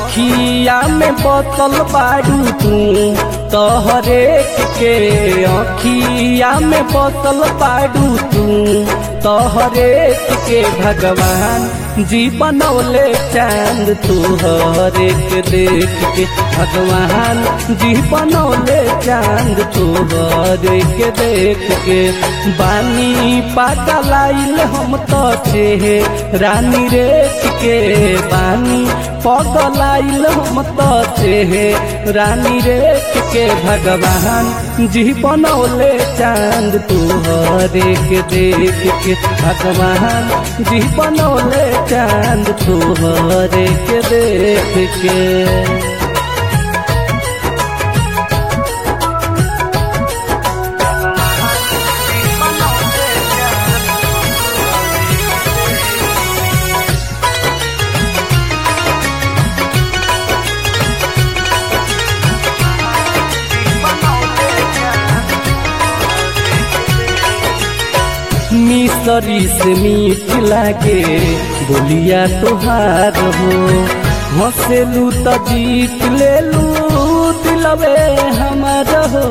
अखिया में बोतल बारू तू तोहरे के अखिया में बोतल बारू तू तोहरे के भगवान जी बनौले चांद तोहरे के देख के भगवान जी बनौले चांद तोहरे के देख के बानी पागल आइल हम तो छे रानी रेख के बानी पगल आइल हम तो छे रानी रेख के भगवान जी बनौले चांद तोहरे के देख के भगवान जी बनौले चांद तोहरे के देख के मिसरी से मीठ लागे बोलिया तोहार हो हंसेलू तो जीत लेलू दिलवे हमार हो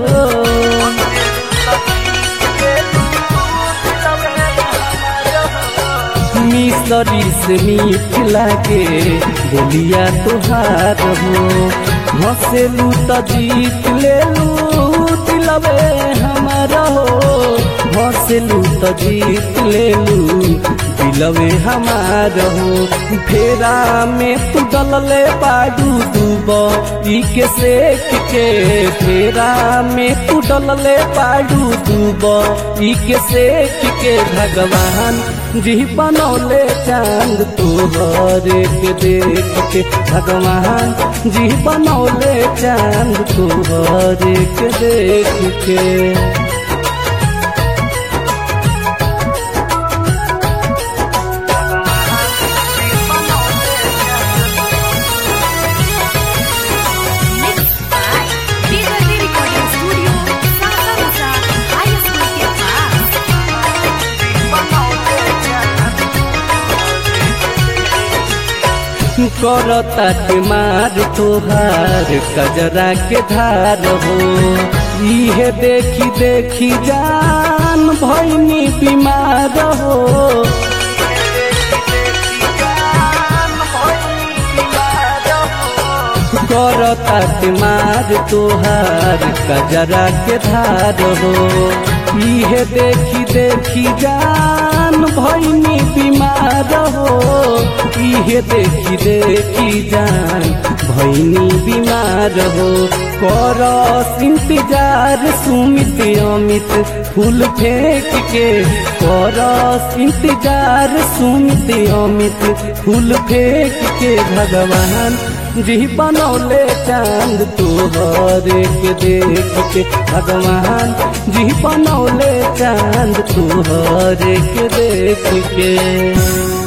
मिसरी से मीठ लागे बोलिया तोहार हो हंसेलू तो जीत लेलू दिलवे हमार हो हंसलू तो जीत लेलू दिलवे हमार हो फेरा में तू डलले बाडू दूब ई के सेक के फेरा में तू डलले बाडू दूब ई के सेक के भगवान जी बनौले चांद तोहरे के देख के भगवान जी बनौले चांद तोहरे के देख के recording studio, Sasa Musa, High School के पास। करता के मार तोहार कजरा के धार हो इहे देखी देखी जान भैनी बीमार हो करता के मार तोहार कजरा के धार हो इहे देखी देखी जान भैनी बीमार हो इहे देखी देखी जान भैनी बीमार हो करस इंतजार सुमित अमित फूल फेंक के करस इंतजार सुमित अमित फूल फेंक के भगवान जी बनौले चांद तोहरे के देख के भगवान जी बनौले चांद तोहरे के देख के